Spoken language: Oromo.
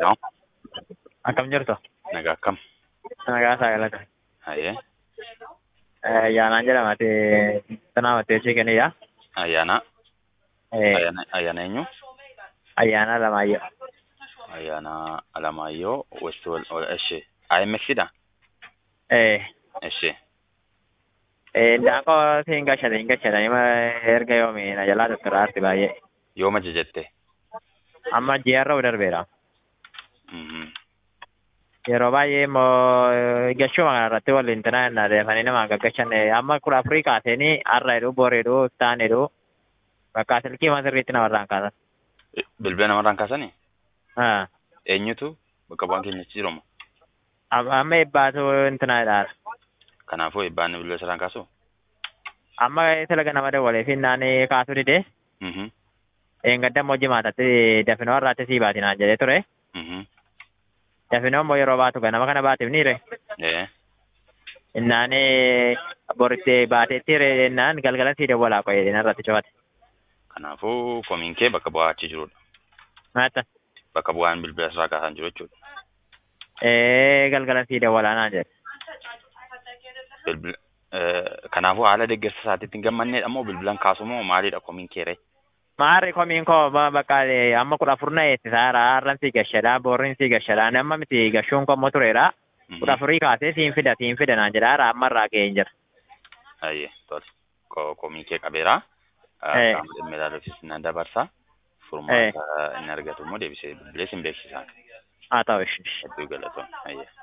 Yoo, Akkam jirtu? nagaa akkam? Nagaa saagalata. Hayee, Ayyaanaan jedhama. Tanaa mateessii kenniidha. ayyaana, ayyaana, ayyaana eenyu? Ayyaana Alamaayyoo. Ayyaana Alamaayyoo Westwal, eshi, IMX dha? Eh, Eshi, eh, daakoo siin gashate hin gashatan ima erga yoomi na jalaa doktaraarti baay'ee. yooma jajjatte? Amma ji'arra darbeera. Mhm. Yeroo baay'ee immoo gachuma kana irratti waliin tanaa innaa deemanii namaan gaggachan amma kudha afurii kaaseenii har'a jedhu boor jedhu taan jedhu bakka silkii masirriitti namarraan kaasan. Bilbila namarraan kaasanii? Ah, Eenyutu bakka bu'aan keenya achi jiruma? Amma eebbaatu intina jedhaara. Kanaafuu eebbaan bilbila saraan kaasu? Amma talaga nama dawwalee fi naani kaasuu didee Mhm. Eengadda immoo jimaatatti dafinoo irraatti sii baati naan jedhee ture. Mhm. Dafinoo immoo yeroo baatu ganama kana baatiif niire. Ee, Innaan boritti baateetti jennaan galgala sii dawwalaa qoyee irratti cufate. kanaafuu komiin kee bakka bu'aa achi jirudha. Maata. Bakka bu'aan bilbila sarara kaasan jiru jechuudha. Ee galgala sii dawwalaa naan jedhe. Bilbila, eh, kanaafuu haala deeggarsa isaatiitti hin gammannedha moo bilbilan kaasu moo maalidha komiin kee ree? Maarri komiin koo ba- bakka amma kudha afur na eessisaa jira. Har'an sii gashadhaa boorriin sii gashadhaa. Amma miti gashuun koo immoo tureera. Kudha afurii kaasee siin fida siin fida naan jedha. Har'a amma irraa ga'ee hin jira. Ayyee, tole. Ko- Komii kee qabeera. Eh. Qaama dhimma ilaaluufis nan dabarsa. Furmaata inni argatu immoo deebisee bilbilee sin beeksisa. Haa ta'u ishee. Hedduu galatoon. Ayyee.